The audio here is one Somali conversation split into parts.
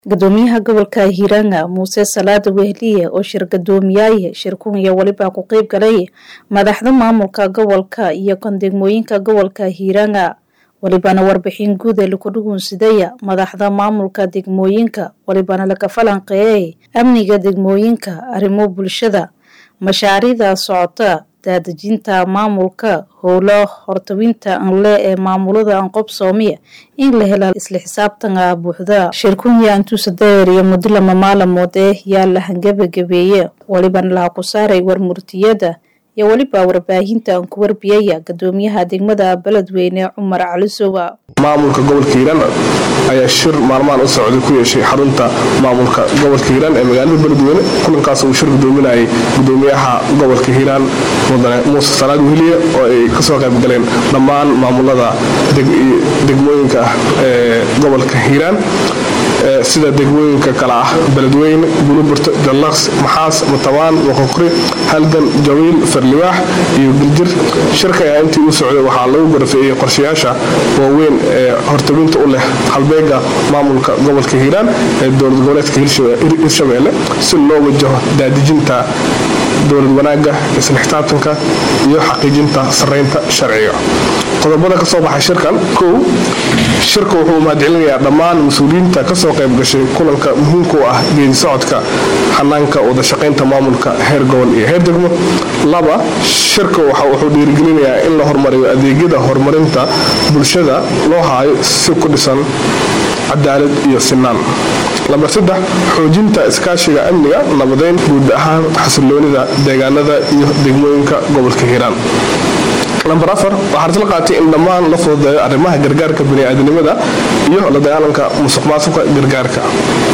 gudoomiyaha gobolka hiiranga muuse salaada wehliye oo shir gadoomiyaye shirkun iyo weliba ku qeyb galay madaxda maamulka gobolka iyo kan degmooyinka gobolka hiiranga welibana warbixin guud ee laku dhugunsidaya madaxda maamulka degmooyinka welibana laga falanqeeyay amniga degmooyinka arrimo bulshada mashaariicda socota daadejinta maamulka howlo hortawinta anle ee maamulada anqob soomiya in la hela isla xisaabtana buuxda shirkunya antuusa dayer iyo muddo lama maalamood eh yaa la hangabagabeeye welibana laha ku saaray warmurtiyada iyo weliba warbaahinta aan ku warbiyaya gudoomiyaha degmada beledweyne cumar calisowa maamulka gobolka hiiraan ayaa shir maalmahan u socday ku yeeshay xarunta maamulka gobolka hiiraan ee magaalada beledweyne kulankaas uu shir gudoominayay gudoomiyaha gobolka hiiraan mudane muuse salaad wehliye oo ay kasoo qayb galeen dhammaan maamulada degmooyinka ah ee gobolka hiiraan sida degmooyinka kale ah beledweyne buluburto jallaqs maxaas matabaan moqoqri halgan jawiil farliwaax iyo giljir shirka ayaa intii u socday waxaa lagu garafeeyey qorshayaasha waaweyn ee hortabinta u leh halbeega maamulka gobolka hiiraan ee dowlad goboleedka hirshabeelle si loo wajaho daadijinta dowlad wanaaga isla xisaabtanka iyo xaqiijinta sareynta sharciga qodobada ka soo baxay shirkan kow shirka wuxuu mahadcelinayaa dhammaan mas-uuliyiinta kasoo qayb gashay kulanka muhiimka u ah geedi socodka xanaanka wadashaqaynta maamulka heer gobol iyo heer degmo laba shirka wuxuu dhiirigelinayaa in la horumariyo adeegyada horumarinta bulshada loo haayo si ku dhisan cadaalad iyo sinaan lambar saddex xoojinta iskaashiga amniga nabadeyn guud ahaan xasiloonida deegaanada iyo degmooyinka gobolka hiiraan lambar afar waxaa isla qaatay in dhammaan la fududeeyo arrimaha gargaarka baniaadanimada iyo la dagaalanka musuq maasuqa gargaarka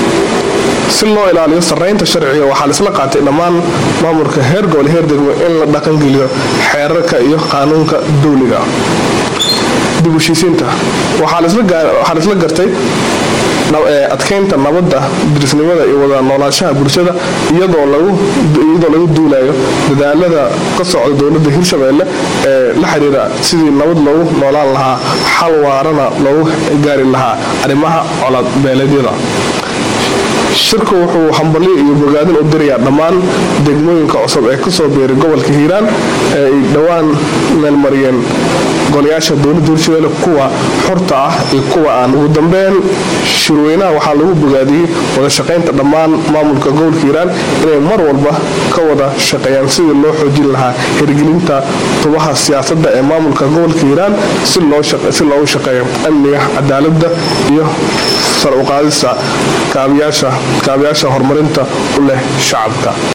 si loo ilaaliyo sareynta sharciga waxaa laisla qaatay dhammaan maamulka heer gobol heer degmo in la dhaqangeliyo xeerarka iyo qaanuunka dowliga dib heshiisiinta waxaa laisla gartay adkeynta nabadda dirisnimada iyo wada noolaanshaha bulshada iyadoo lagu duulayo dadaalada ka socda dowlada hirshabeelle ee la xiriira sidii nabad loogu noolaan lahaa xal waarana loogu gaari lahaa arrimaha colaad beeleedyada shirku wuxuu hambalyo iyo bogaadin u dirayaa dhammaan degmooyinka cusub ee kasoo beeray gobolka hiiraan ee ay dhowaan meelmariyeen golayaasha dowladda hirshabeelle kuwa xurta ah iyo kuwa aan ugu dambeyn shirweynaha waxaa lagu bogaadiyey wadashaqaynta dhammaan maamulka gobolka hiiraan inay mar walba ka wada shaqeeyaan sidii loo xoojin lahaa hirgelinta tubaha siyaasadda ee maamulka gobolka hiiraan si loogu shaqeeyo amniga cadaalada iyo sar uqaadista kaabayaasha horumarinta u leh shacabka